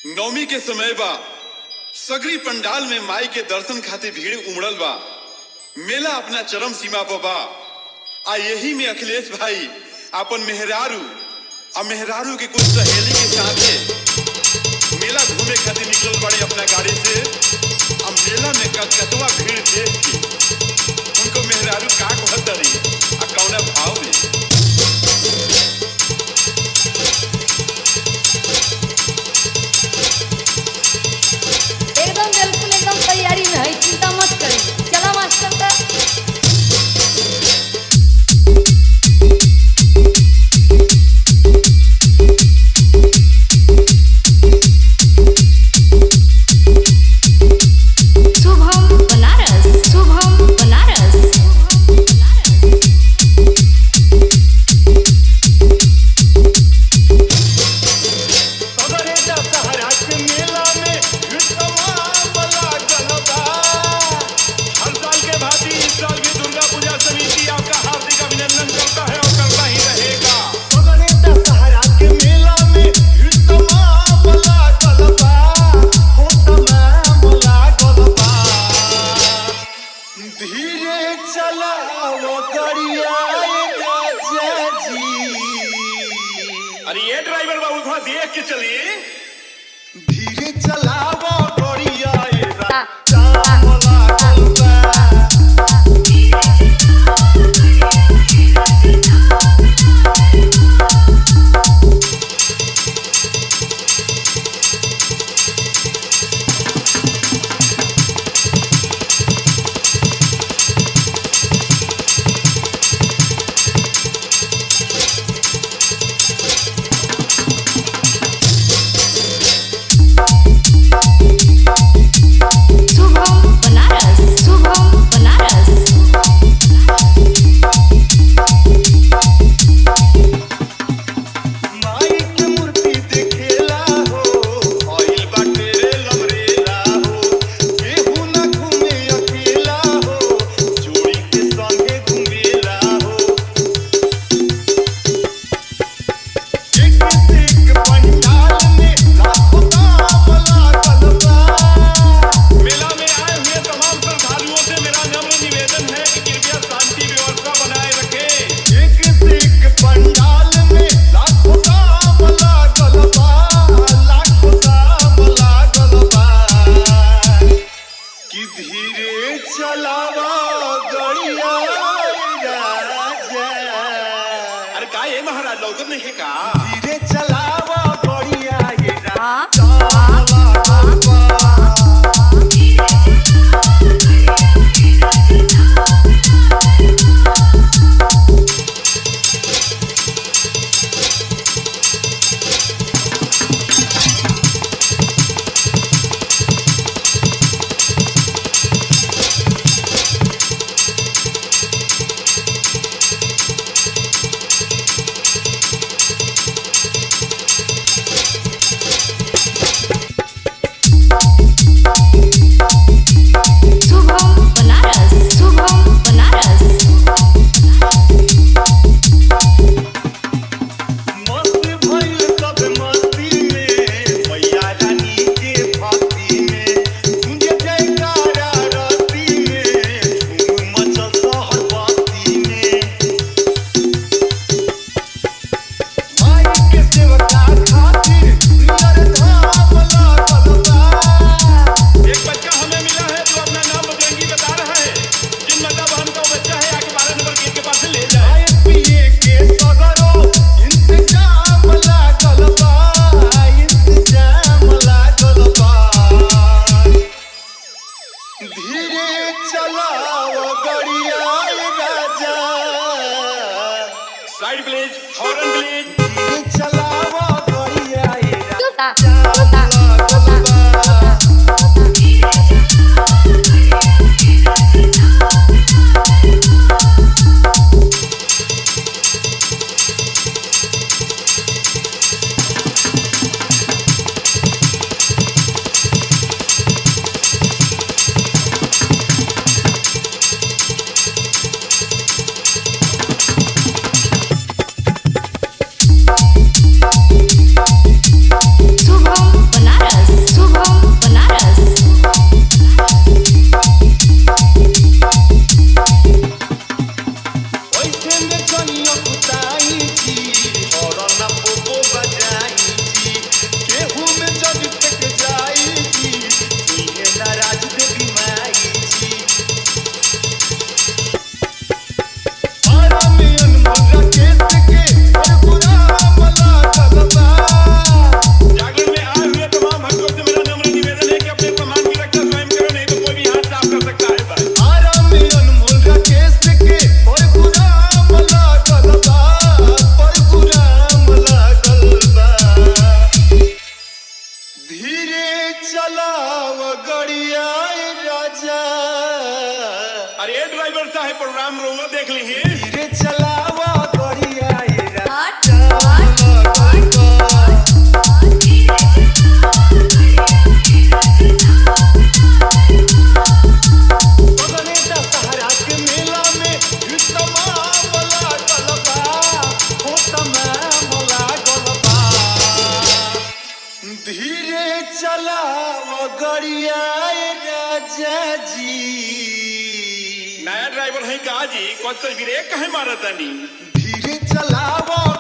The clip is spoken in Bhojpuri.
नवमी के समय बा सगरी पंडाल में माई के दर्शन खातिर भीड़ उमड़ल बा मेला अपना चरम सीमा पर बा आ यही में अखिलेश भाई अपन मेहरारू आ मेहरारू के कुछ सहेली के साथे मेला घूमे खातिर निकलल बड़े अपना गाड़ी से आ मेला में कतकतवा भीड़ देख के उनको मेहरारू का कहतरी आ कौना भाव में एकदम बिल्कुल एकदम तैयारी में है चिंता मत करी चला मास्टर का शुभम बनारस शुभम बनारस सदरे दशहरा के मेला में तमाम लागल बा। हर साल के भांति इस साल भी दुर्गा पूजा समिति आपका हार्दिक अभिनंदन करता है और करता ही रहेगा सदरे दशहरा के मेला में तमाम लागल बा। हो तमाम लागल बा। धीरे चलाओ गरिया राजा जी अरे ये ड्राइवर बाबू थोड़ा देख के चलिए धीरे चलावो गोरिया ए ता- राम लागल बा शुभम बनारस शुभम बनारस माई के मूर्ति देखेला हो आइल बाटे लमरेला हो केहू न घूमे अकेला हो जोड़ी के संगे घूमेला हो एक से एक पंडाल में लाखों दाम लागल बा मेला में आए हुए तमाम श्रद्धालुओं से मेरा नम्र निवेदन है कि कृपया शांति व्यवस्था बनाए रखें एक से एक पंडाल में लाखों दाम लागल बा लाखों दाम लागल बा कि धीरे चलावा गड़िया राजा अरे का ये महाराज लौकत नहीं है का धीरे चलावा गड़िया ये हाँ राजा लागल बा शुभम बनारस शुभम बनारस मस्त भइल सब मस्ती में मैया रानी के भक्ति में गूंजे जयकारा रस्ती में धूम मचल शहर बस्ती में माई के सेवका खातिर नियर धाम लागल बा एक बच्चा हमें मिला है जो अपना नाम बजरंगी बता रहा है जिन मतलब हमका वो बच्चा है आके बारह नंबर गेट के पास से ले जाए खाए पिए के सगरो इंतजाम लागल बा इंतजाम लागल बा धीरे चलाओ गड़िया राजा साइड प्लीज हॉर्न प्लीज धीरे चलाओ गड़िया तोता राजा तोता लागल बा शुभम चलाव गड़िया राजा अरे ड्राइवर साहब प्रोग्राम रोवा देख ली धीरे चलाव गड़िया राजा आठ सगरे दशहरा के मेला में तमाम लागल बा हो तमाम लागल बा धीरे चलाव गड़िया राजा जी नया ड्राइवर है का जी कौन सा ब्रेक कहे मारा तानी धीरे चलाव